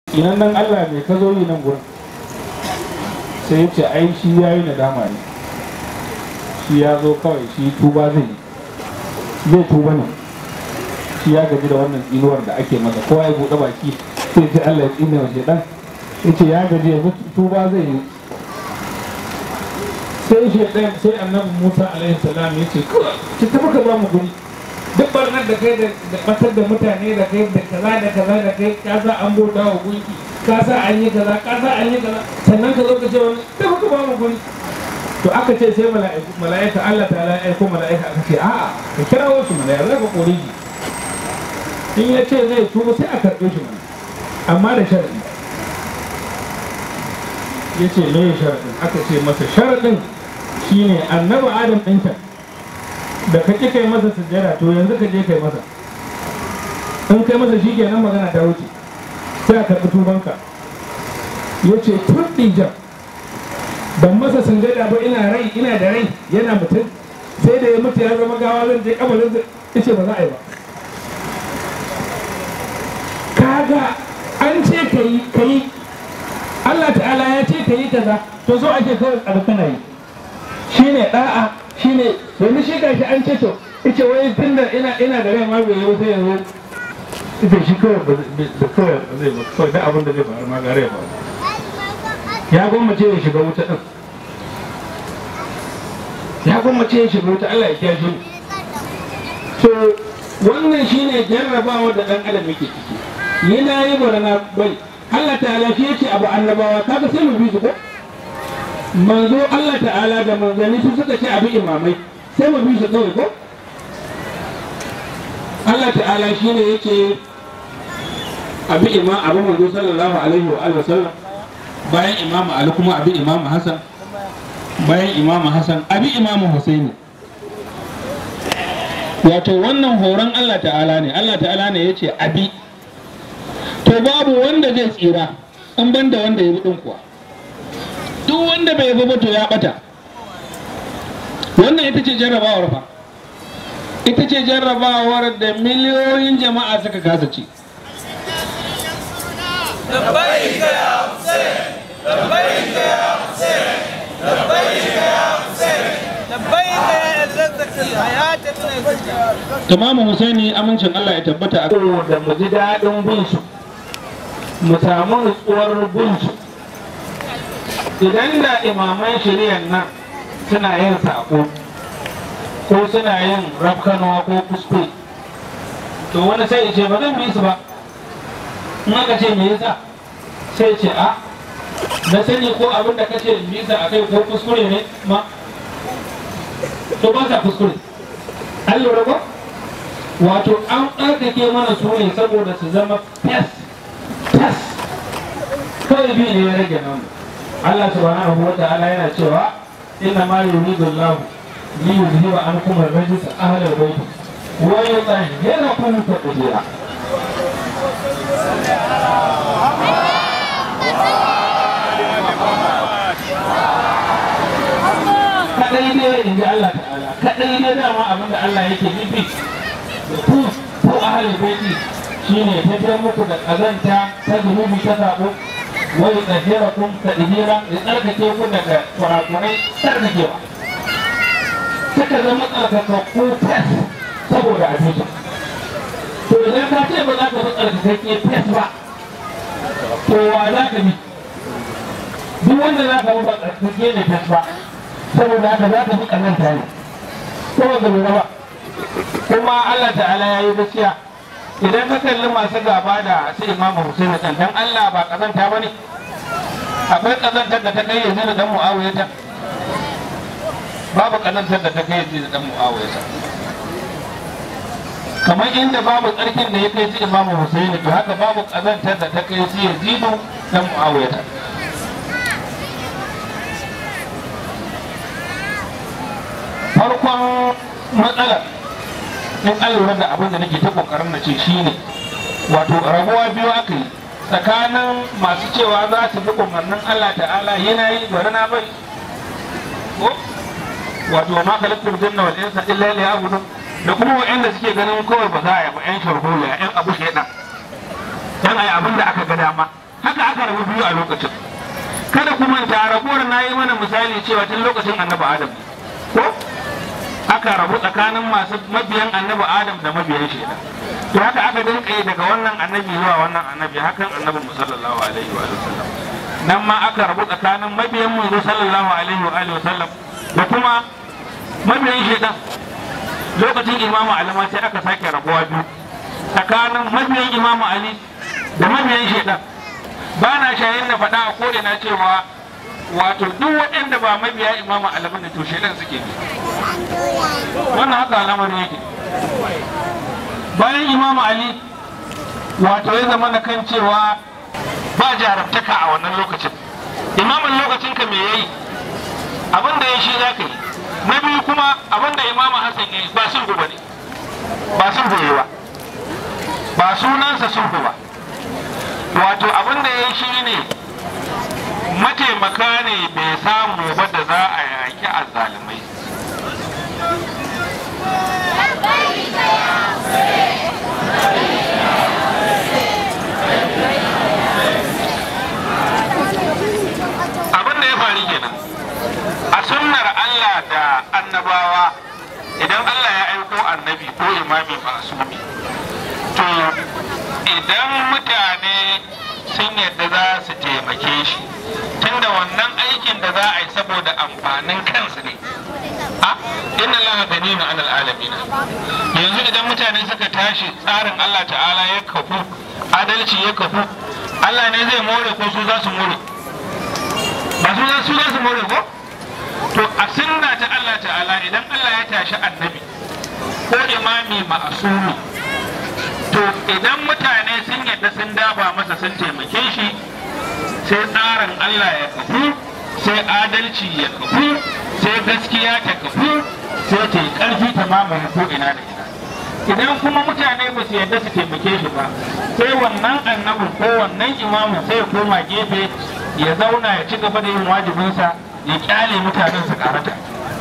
inan nan Allah mai ka zo yi nan gurin sai ya ce ai shi ya yi nadama ne shi ya zo kawai shi tuba zai yi zai tuba ne shi ya gaji da wannan tsinuwar da ake masa kowa ya buɗe baki sai ce Allah ya tsine wa shedan ya ce ya gaji yanzu tuba zai yi sai shedan sai annabi Musa alaihi salam ya ce kawai ki tafi ka ba mu guri duk barnar da kai da batar da mutane da kai da kaza da kaza da kai ka sa an bauta wa gunki ka sa an yi kaza ka sa an yi kaza sannan ka zo ka ce wani tafi ka ba mu guri to aka ce sai mala'iku mala'ika Allah ta ya aiko mala'ika aka ce a'a ka kira wasu mala'ika za ka kore shi in ya ce zai tuba sai a karɓe shi mana amma da sharaɗi ya ce me ya sharaɗin aka ce masa sharaɗin shine annabi adam ɗinka da ka ƙi kai masa sujjada to yanzu ka je kai masa in kai masa shi kenan magana ta wuce sai a karɓi tubanka ya ce tun ɗijan ban masa sujjada ba ina rai ina da rai yana mutum sai da ya mutu ya zama gawa zan je kabarin ya ce ba za a yi ba kaga an ce ka yi ka yi Allah ta'ala ya ce ka yi kaza to so ake kawai abu kana yi shine da'a shine yanzu shi gashi an ce to ita wai tunda ina ina da rai ma bai yi sai yanzu ita shi kawai ba kawai zai ba kawai da abin da zai faru ma gare ya faru ya gwammace ya shiga wuta din ya gwammace ya shiga wuta Allah ya kiyashe so wannan shine jarrabawa da dan adam yake ciki yana yi barana bai Allah ta'ala shi yace abu annabawa kaga sai mu bi su ko manzo Allah ta'ala da manzanni su suka ce abu imamai sai mu bi su kawai ko Allah ta'ala shi ne yace abu imam abu manzo sallallahu alaihi wa alihi wasallam bayan imam Ali kuma abu imam Hassan bayan imam Hassan abu imam Husaini wato wannan horon Allah ta'ala ne Allah ta'ala ne yace abi to babu wanda zai tsira in ban da wanda ya bi kuwa duk wanda bai bi ba to ya bata wannan ita ce jarrabawar fa ita ce jarrabawar da miliyoyin jama'a suka kasa ci لبيك يا حسين لبيك يا حسين لبيك يا حسين لبيك يا عزتك الحياة Imamu Husaini amincin Allah ya tabbata a da mu ji daɗin bin su mu samu nutsuwar bin su idan da imaman shari'ar nan suna yin saƙo ko suna yin rafkanuwa ko kuskure to wani sai ya ce ba zan bi su ba in aka ce me yasa sai ce a na sani ko abin da kace bisa a kai ko kuskure ne ma to ba sa kuskure an lura ba wato an ɗarkake mana su ne saboda su zama fes fes kawai biyu ne ya rage nan Allah subhanahu wa ta'ala yana cewa inna ma yuridu Allah li yuzhiba ankum ar-rijs ahla al-bayt wa yutahhirakum tatahira kadai ne in ji Allah ta'ala kadai ne dama abinda Allah yake nufi da ku ko ahalin baiti shine tafiyar muku da kazanta ta zunubi ta sabo wani tsakiyar kun ta ihira da tsarkake ku daga kurakurai tsarkakewa suka zama tsarkakakku fes saboda abinci to idan ka ce ba za ka bi tsarkakakke fes ba to wa za ka bi duk wanda za ka bi ba tsarkake ne fes ba saboda haka za ka fi ƙazanta ne saboda lura ba kuma Allah ta'ala ya yi gaskiya idan ka kalli masu gaba da su imamu Hussein kan dan Allah ba ƙazanta ba ne akwai ƙazantar da ta kai yanzu da dan Muawiya ta babu ƙazantar da ta kai yanzu da dan Muawiya ta kamar inda babu tsarkin da ya kai su imamu Hussein to haka babu ƙazantar da ta kai su Yazidu dan Muawiya ta farkon matsalar in an lura da abin da nake ta kokarin na ce shine wato rabuwa biyu aka yi tsakanin masu cewa za su bi umarnin Allah ta'ala yana yi bari na bai ko wato ma kalaktul janna wal insa illa liya'budun da kuma wa'anda suke ganin kawai ba za a yi ba yan sharholiya yan abu shaidan dan ayi abin da aka ga dama rabu biyu a lokacin kada ku manta rabuwar na yi mana misali cewa tun lokacin annabi adam ko aka rabu tsakanin masu mabiyan annabi adam da mabiyan shaidan to haka aka dinka yi daga wannan annabi zuwa wannan annabi hakan annabi mu sallallahu alaihi wa sallam nan ma aka rabu tsakanin mabiyan mu sallallahu alaihi wa alihi wa sallam da kuma mabiyan shaidan lokacin imamu ali ma sai aka sake rabuwa biyu tsakanin mabiyan imamu ali da mabiyan shaidan ba na shayin na faɗa a kore na cewa wato duk waɗanda ba mabiya imamu ali bane to shaidan suke bi wannan haka al'amarin yake bayan imamu ali wato ya zama na kan cewa ba jarabtaka a wannan lokacin imamin lokacin ka me yayi abin da ya shi za ka yi na biyu kuma abin da imamu hassan ya yi ba sulhu ba ne ba sulhu yi ba ba sunansa sulhu ba wato abin da ya yi shi ne mataimaka ne bai samu ba da za a yaki azzalumai abin da ya faru kenan a sunnar Allah da annabawa idan Allah ya aiko annabi ko imami masumi to idan mutane sun yadda za su taimake shi tunda wannan aikin da za a yi saboda amfanin kansu ne a inna Allah ganiyun anil alamin yanzu idan mutane suka tashi tsarin Allah ta'ala ya kafu adalci ya kafu Allah ne zai more ko su za su more ba su za su za su more ko to a sunna ta Allah ta'ala idan Allah ya tashi annabi ko imami ma'asumi to idan mutane sun yadda sun daba masa sun taimake shi sai tsarin Allah ya kafu sai adalci ya kafu sai gaskiya ta kafu sai ta yi ƙarfi ta mamaye ko ina da ina idan kuma mutane ba su yadda su taimake shi ba sai wannan annabin ko wannan imamin sai ya koma gefe ya zauna ya ci gaba da yin wajibinsa ya kyale mutanen su karata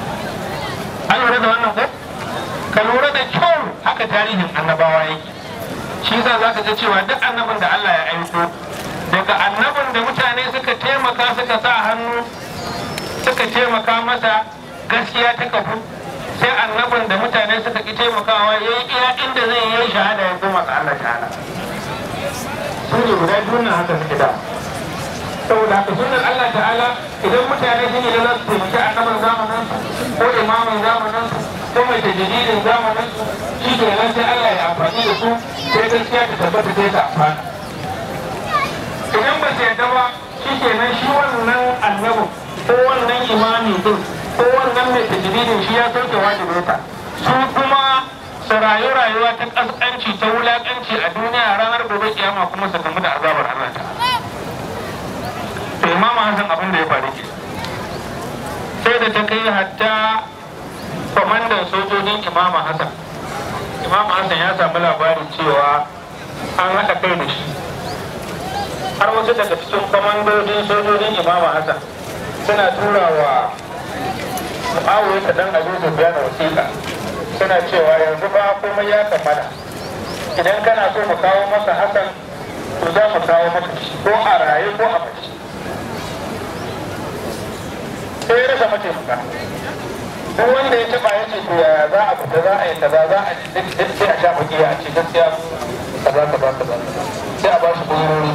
an lura da wannan ko ka lura da kyau haka tarihin annabawa yake shi yasa za ka ga cewa duk annabin da Allah ya aiko daga annabin da mutane suka taimaka suka sa hannu suka taimaka masa gaskiya ta kafu sai annabin da mutane suka ki taimakawa ya yi iya inda zai yi shahada ya koma ga Allah ta'ala sun ne guda biyu nan haka suke da saboda haka sunan Allah ta'ala idan mutane sun yi da za su taimaki annabin zamanin ko imamin zamanin ko mai tajididin zamanin shi ke nan sai Allah ya amfani da su sai gaskiya ta tabbata sai ta amfana idan ba su yarda ba shi ke nan shi wannan annabin ko wannan imami din ko wannan mai tajididin shi ya sauke wajibinsa su kuma su rayu rayuwa ta kaskanci ta wulakanci a duniya ranar gobe kiyama kuma su gamu da azabar Allah ta to imamu Hassan abin da ya faru ke sai da ta kai hatta kwamandan sojojin imamu Hassan imamu Hassan ya samu labarin cewa an haɗa kai da shi har wasu daga cikin kwamandojin sojojin imamu Hassan suna tura wa mu'awiyar ta dan abu su biya wasiƙa suna cewa yanzu ba komai ya kammala idan kana so mu kawo masa hasan to za mu kawo maka shi ko a raye ko a mace sai ya rasa mataimaka duk wanda ya taba ya ce to yaya za a fita za a yi kaza za a ci duk sai a sha baki a ce gaskiya kaza kaza kaza sai a ba shi gurori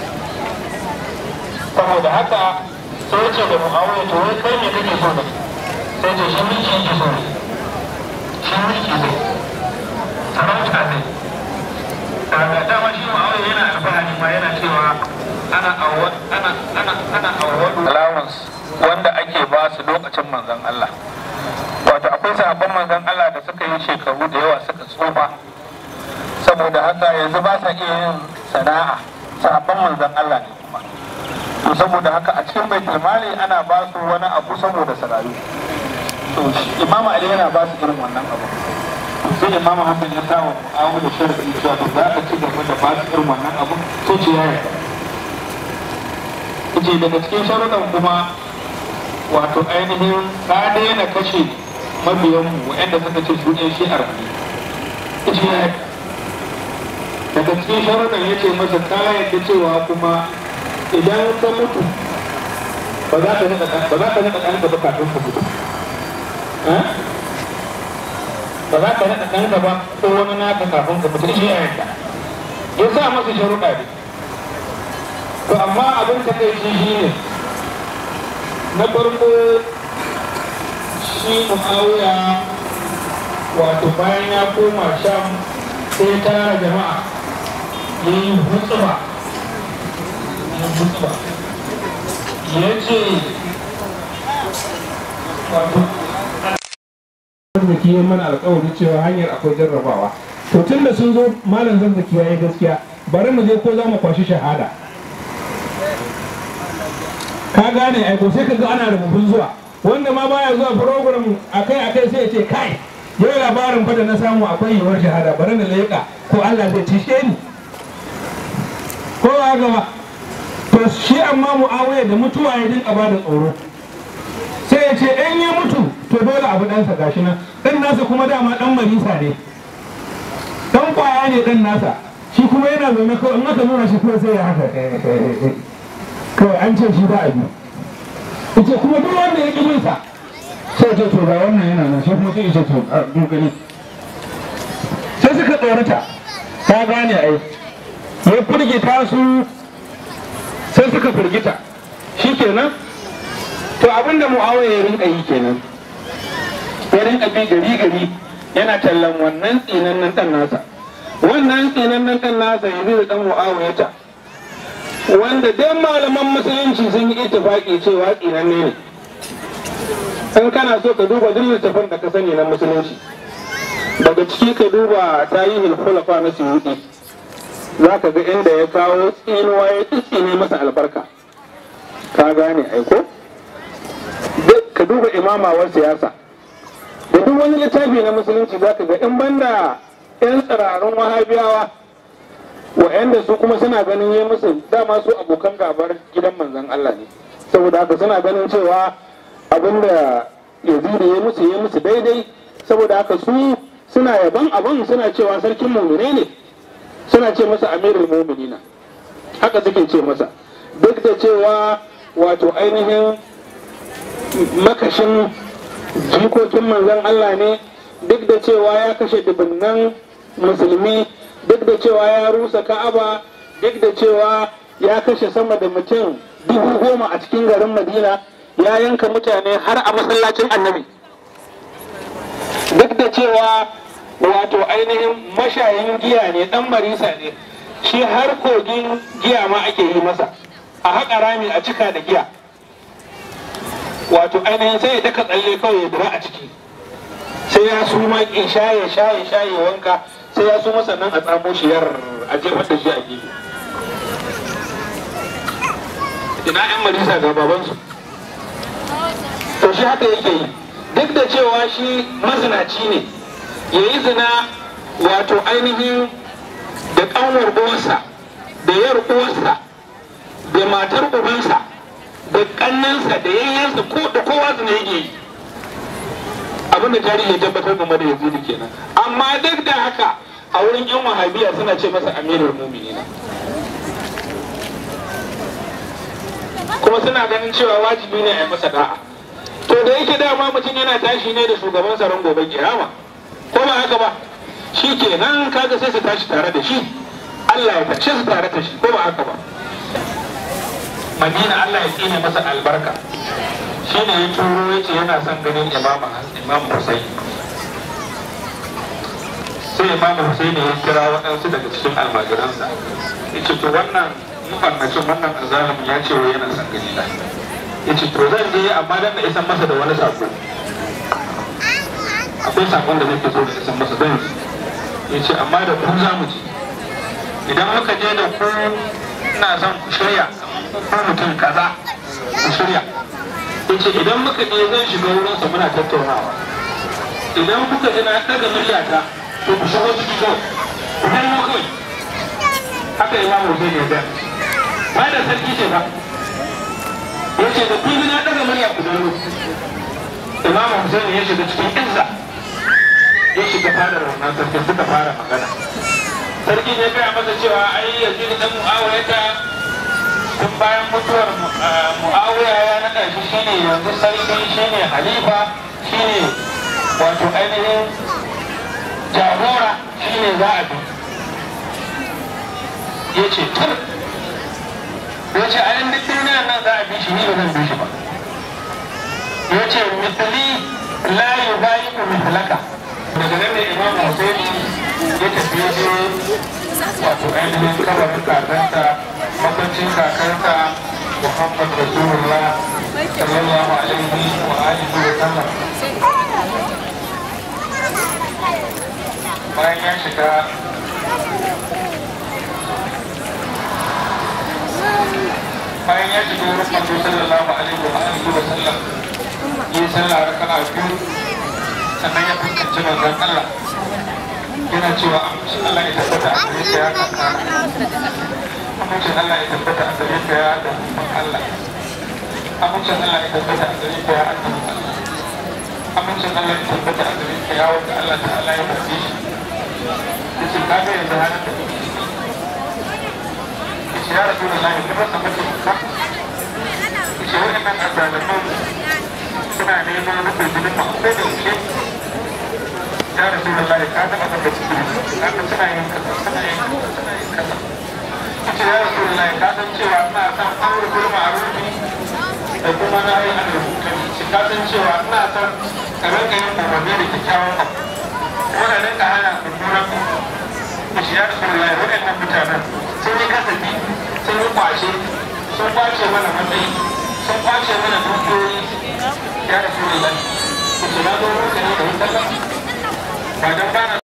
saboda haka sai ya ce da mu'awiya to wai kai me kake so ne sai ce shi mulki yake so ne shi mulki zai sarauta zai daga dama shi ma'awai yana alfahari ma yana cewa ana awwad ana ana ana awwadu allowance wanda ake ba su lokacin manzon Allah wato akwai sahabban manzon Allah da suka yi shekaru da yawa suka tsufa saboda haka yanzu ba sa iya yin sana'a sahabban manzon Allah ne kuma to saboda haka a cikin baitul mali ana ba su wani abu saboda sarayu to imamu ali yana ba su irin wannan abu sai imamu hassan ya sa wa mu'awu da sharafin cewa to za ka ci gaba da ba su irin wannan abu sai ce ya yarda ce daga cikin sharuɗan kuma wato ainihin ka daina kashe mabiyanmu waɗanda suka ce su ɗin shi'ar ne ce ya daga cikin sharuɗan ya ce masa ka yarda cewa kuma idan ka mutu ba za ka naɗa ba za ka naɗa ɗanka ba kafin ka mutu ba za ka naɗa ɗanka ba ko wani naka kafin ka mutu shi yayin ya sa masa sharuɗa ne to amma abin ta kai shi shi ne na farko shi mu'awiya wato bayan ya koma sham sai tara jama'a ya yi hutsuba ya hutsuba ya ce wato zazzaki ya mana alkawari cewa hanyar akwai jarrabawa to tun da sun zo malam zazzaki ya yi gaskiya bari mu je ko za mu kwashi shahada ka gane aiko sai ka ga ana rubutun zuwa wanda ma baya zuwa program akai akai sai ya ce kai yau labarin fa da na samu akwai yiwuwar shahada bari na leƙa ko Allah zai cishe ni ko ba gaba to shi amma mu'awiya da mutuwa ya dinka ba da tsoro sai ya ce in ya mutu to dole abu ɗansa gashi nan ɗan nasa kuma dama ɗan marisa ne ɗan kwaya ne ɗan nasa shi kuma yana zaune kawai in aka nuna shi kuma sai ya haka kawai an ce shi ba a bi ita kuma duk wanda ya ƙi bin sa sai ce to ga wannan yana nan shi kuma sai ce to a dogani sai suka tsorata ta gane ai ya firgita su sai suka firgita shi kenan to abinda mu'awiya ya rinka yi kenan ya rinka bi gari gari yana tallan wannan tsinannen dan nasa wannan tsinannen dan nasa yanzu da dan mu'awiya ta wanda dan malaman musulunci sun yi ittifaki cewa tsinanne ne in kana so ka duba duk littafin da ka sani na musulunci daga ciki ka duba tarihin khulafa na suyuti za ka ga inda ya kawo tsinuwa ya tsine masa albarka ka gane aiko duk ka duba imamawar siyasa da duk wani littafi na musulunci za ka ga in banda 'yan tsirarun wahabiyawa wa'anda su kuma suna ganin ya musu dama su abokan gabar gidan manzon Allah ne saboda haka suna ganin cewa abinda yazidi ya musu ya musu daidai saboda haka su suna yaban abin suna cewa sarkin mumine ne suna ce masa amirul muminina haka suke ce masa duk da cewa wato ainihin makashin jikokin manzon Allah ne duk da cewa ya kashe dubunnan musulmi duk da cewa ya rusa ka'aba duk da cewa ya kashe sama da mutum dubu goma a cikin garin madina ya yanka mutane har a masallacin annabi duk da cewa wato ainihin mashayin giya ne dan marisa ne shi har kogin giya ma ake yi masa a haƙa rami a cika da giya wato ainihin sai ya daka tsalle kawai ya dira a ciki sai ya suma in shaye shaye shaye wanka sai ya suma sannan a tsamo shi yar a jefar da shi a gefe ina yan marisa ga babansu to shi haka yake yi duk da cewa shi mazinaci ne ya yi zina wato ainihin da ƙanwar uwarsa da yar uwarsa da matar ubansa da ƙannansa da yayyansa ko da kowa zina yake yi abin da tarihi ya tabbatar game da yazidi kenan amma duk da haka a wurin yan wahabiya suna ce masa amirul muminina kuma suna ganin cewa wajibi ne a yi masa da'a to da yake dama mutum yana tashi ne da shugaban tsaron gobe kiyama ko ba haka ba shi ke nan kaga sai su tashi tare da shi Allah ya tashe su tare da shi ko ba haka ba Madina Allah ya tsine masa albarka shi ne ya turo ya ce yana son ganin imama imam Hussein sai imam Hussein ya kira waɗansu daga cikin almajiransa ya ce to wannan mafannacin wannan azalimin ya ce wai yana son gani na ya ce to zan je amma dan na isan masa da wani sako akwai sakon da nake so da isan masa zan ji ya ce amma da ku za mu je idan muka je da ku ina son ku shirya ko mutum kaza ku shirya ya ce idan muka je zan shiga wurinsa muna tattaunawa idan kuka ji na daga muryata to ku shigo ciki kawai ku danno kawai haka imamu zai ne da ba da sarki ce ba ya ce da kun na daga murya ku danno imamu Hussein ya shiga cikin izza ya shiga fadar wannan sarki suka fara magana sarki ya gaya masa cewa ai yanzu da dan mu'awiyata tun bayan mutuwar mu'awiya ya naɗa shi shine yanzu sarki shine halifa shine wato ainihin jagora shine za a bi ya ce tur ya ce a yin duk duniyar nan za a bi shi ni ba zan bi shi ba ya ce misali la yi bayi ku misalaka daga nan ne imam Hussein ya tafi ya je wato ainihin kabarin kakansa makwancin kakansa Muhammad Rasulullah sallallahu alaihi wa alihi wa sallam bayan ya shiga bayan ya shiga wurin manzo sallallahu alaihi wa alihi wa sallam yi sallah raka'a biyu sannan ya fuskanci manzon Allah yana cewa amincin Allah ya tabbata a gare ka ya kaka amincin Allah ya tabbata a gare ka ya da Allah amincin Allah ya tabbata a gare ka ya annabi Allah amincin Allah ya tabbata a gare ka ya wanda Allah ta'ala ya faɗi shi yace ka ga yanzu halin da kake yace ya rasu da lahi kuma sa mace ka yace wa'annan azalaman suna neman rufe jinin ma ko da yaushe ya rasu da lahi ka taɓa saka ciki haka suna yin kasa suna yin kasa suna yin kasa yace ya rasu da lahi ka san cewa ina son aure gulma a rufi da kuma na yi an rubuta shi ka san cewa ina son ka rinka yin umarni da kyakkyawan abu kuma da rinka hana mummunan abu shi ya rasu da lahi waɗannan mutanen sun yi kasafi sun yi kwace sun kwace mana matsayi sun kwace mana dukiyoyi ya rasu da lahi ku ce na zo mutane da wutar ba don bana